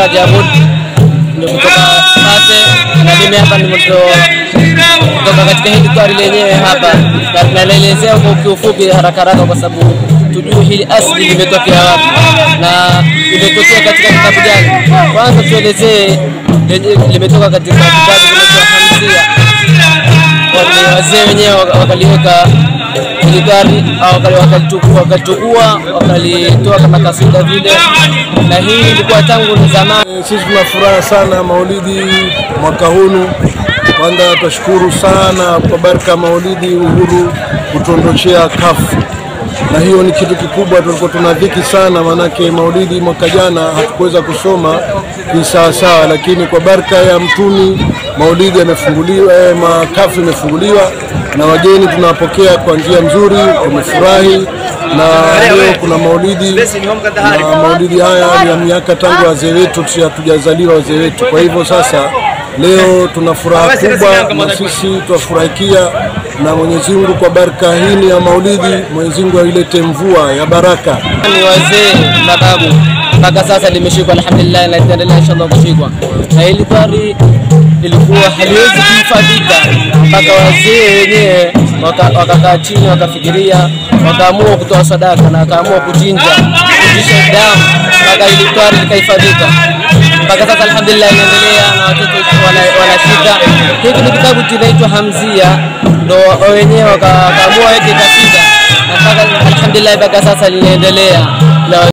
Rajabul ndio kutoka Sate na mimi hapa ndio kutoka katika hili twari lenyewe hapa, na tunalielezea kwa kiufupi haraka haraka, kwa sababu tujue hili asili limetokea wapi na limetokea katika kitabu gani. Kwanza tuelezee lenye- limetoka katika kitabu kinaitwa Hamzia, wale wazee wenyewe waka- wakaliweka hili gari au wakali- wakalitukua wakalitukua wakalitoa kama kasida vile, na hii ilikuwa tangu ni zamani. Sisi tuna furaha sana maulidi mwaka hunu. Kwanza twashukuru sana kwa baraka ya maulidi uhuru kutuondoshea kafu, na hiyo ni kitu kikubwa. Tulikuwa tuna dhiki sana, maanake maulidi mwaka jana hatukuweza kusoma kisawasawa, lakini kwa baraka ya mtumi maulidi yamefunguliwa, eh, makafu imefunguliwa na wageni tunawapokea kwa njia nzuri, tumefurahi na leo kuna maulidi na maulidi haya ni ya miaka tangu wazee wetu, si hatujazaliwa wazee wetu. Kwa hivyo sasa leo tuna furaha kubwa, na sisi twafurahikia na Mwenyezi Mungu kwa baraka hii ya maulidi, Mwenyezi Mungu ailete mvua ya baraka. ni wazee mababu mpaka sasa limeshikwa alhamdulillah, na itaendelea inshallah kushikwa. Na hili twari ilikuwa haliwezi kuhifadhika mpaka wazee wenyewe waka- wakakaa chini wakafikiria, wakaamua kutoa sadaka na wakaamua kuchinja kuchinja damu mpaka hili twari likahifadhika mpaka sasa alhamdulillah, inaendelea na watoto wana- wanashika. Hiki ni kitabu kinaitwa Hamzia, ndo wenyewe waka- wakaamua weke kasida na mpaka alhamdulillah mpaka sasa linaendelea.